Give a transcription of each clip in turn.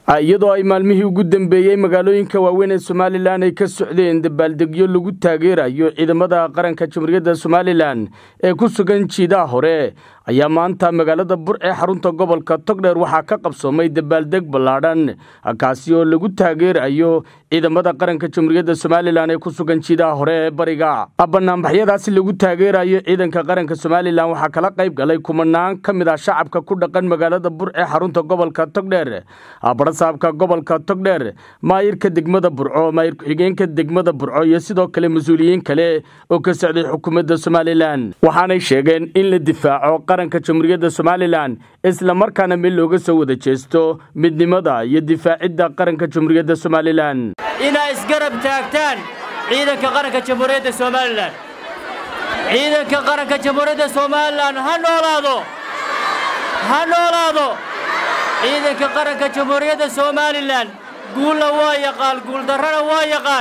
iyadoo ay maalmihii ugu dambeeyey magaalooyinka waaweyn ee somalilan ay ka socdeen dabaaldegyo lagu taageerayo ciidamada qaranka jamhuuriyadda somalilan ee ku sugan jiidaha hore ayaa maanta magaalada bur ee xarunta gobolka togdheer waxaa ka qabsoomay dabaaldeg ballaadhan kaasi oo lagu taageerayo ciidamada qaranka jamhuuriyadda somalilan ee ku sugan jiidaha hore ee bariga banaanbaxyadaasi lagu taageerayo ciidanka qaranka somalilan waxaa kala qayb galay kumanaan ka mid ah shacabka ku dhaqan magaalada bur ee xarunta gobolka togdheer barasaabka gobolka togdheer maayirka degmada burco maayir ku-xigeenka degmada burco iyo sidoo kale mas-uuliyiin kale oo ka socday xukuumadda somalilan waxaanay sheegeen in la difaaco qaranka jamhuuriyadda somalilan islamarkaana mid looga soo wada jeesto midnimada iyo difaacidda qaranka jamhuuriyadda somalilan inaa isgarab taagtaan ciidanka qaranka jamhuuriyadda somalilan ciidanka qaranka jamhuuriyadda somalilan ha noolaado ha noolaado ciidanka qaranka jamhuuriyadda somalilan guulna waa yaqaan guuldarrana waa yaqaan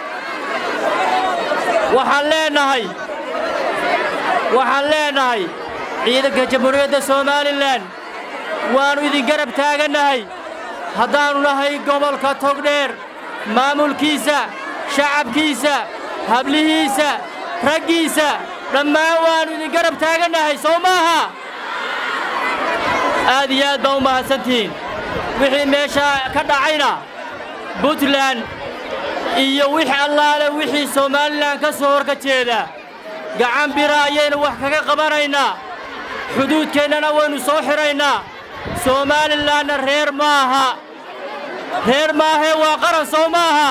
waxaan leenahay waxaan leenahay ciidanka jamhuuriyadda somalilan waannu idin garab taagannahay haddaannu nahay gobolka togdheer maamulkiisa shacabkiisa hablihiisa raggiisa dhammaan waannu idin garab taagannahay sow maaha aad iyo aad baa u mahadsantihiin wixii meeshaa ka dhacayna buntland iyo wix allaale wixii somalilan ka soo horka jeeda gacan bira ayaynu wax kaga qabanaynaa xuduudkeennana waynu soo xidhaynaa somalilanna reer maaha reer maahee waa qaran sow maaha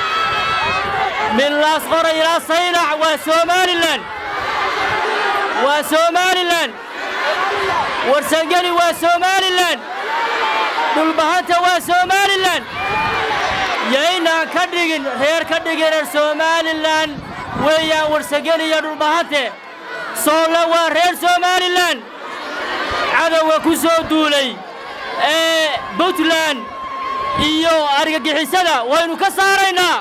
min laas qora ilaa saynac waa somalilan waa somalilan warsangeli waa somalilan dhulbahanta waa somalilan yaynaan ka dhigin reer ka dhigina somalilan weeyaan warsangeli iyo dhulbahante soolle waa reer somalilan cadowga ku soo duulay ee puntland iyo argagixisada waynu ka saaraynaa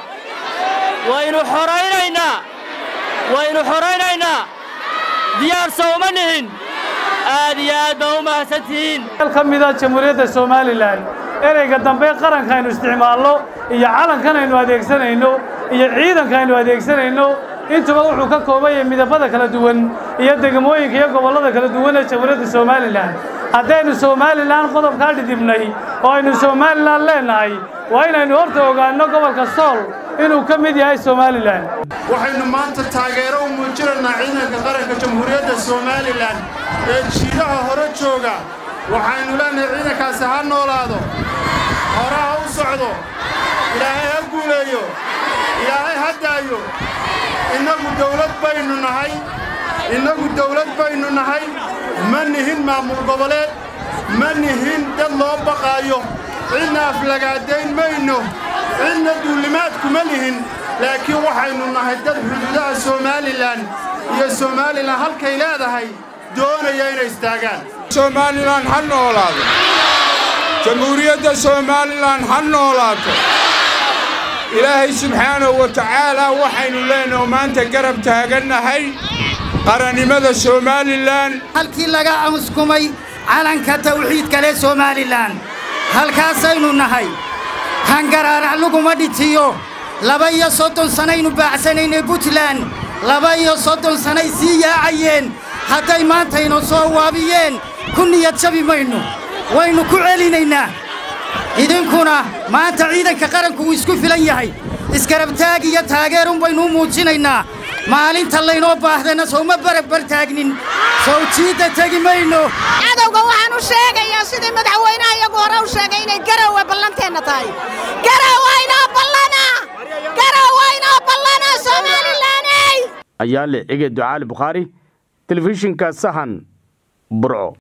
waynu xoraynaynaa waynu xoraynaynaa diyaar sowma nihin aad iyo aad baa u mahadsantihiin ka mida jamhuuriyadda somalilan ereyga dambe qaranka aynu isticmaalno iyo calankan aynu adeegsanayno iyo ciidanka aynu adeegsanayno intuba wuxuu ka kooban yahay midabada kala duwan iyo degmooyinka iyo gobollada kala duwan ee jamhuuriyadda somalilan haddaynu somalilan qodobkaa dhidibnay oo aynu somalilan leennahay waa inaynu horta ogaanno gobolka sool inuu ka mid yahay somalilan waxaynu maanta taageero u muujinaynaa ciidanka qaranka jamhuuriyadda somalilan ee jiidaha hore jooga waxaynu leennahay ciidankaasi ha noolaado hore ha u socdo ilaahay ha guuleeyo ilaahay ha daayo innagu dawlad baynu nahay innagu dawlad baynu nahay ma nihin maamul goboleed ma nihin dad loo baqaayo cidna aflagaadayn mayno cidna duullimaadkuma lihin laakiin waxaynu nahay dad xuduudaha somalilan iyo somalilan halkay leedahay doonaya inay istaagaan somalilan ha noolaado jamhuuriyadda somalilan ha noolaato ilaahay subxaanahu wa tacaalaa waxaynu leenaho maanta garab taagannahay qarannimada somalilan halkii laga amuskumay calanka tawxiidka leh somalilan halkaasaynu nahay hangaraarac laguma dhitiyo laba iyo soddon sannaynu baacsanaynay puntland laba iyo soddon sannay sii yaacayeen hadday maantaynu soo waabiyeen ku niyad jabi maynu waynu ku celinaynaa idinkuna maanta ciidanka qaranku wuu isku filan yahay iskarabtaag iyo taageerun baynu u muujinaynaa maalinta laynoo baahdana sowma barabbar taagnin sow jiidda tegi mayno cadowga waxaan u sheegayaa sidii madaxweynaha iyagu hore u sheegay inay garowe ballanteenna tahay garowaynoo ballana garowaynoo ballana somalilaney ayaa le cige ducaali bukhaari telefishinka sahan burco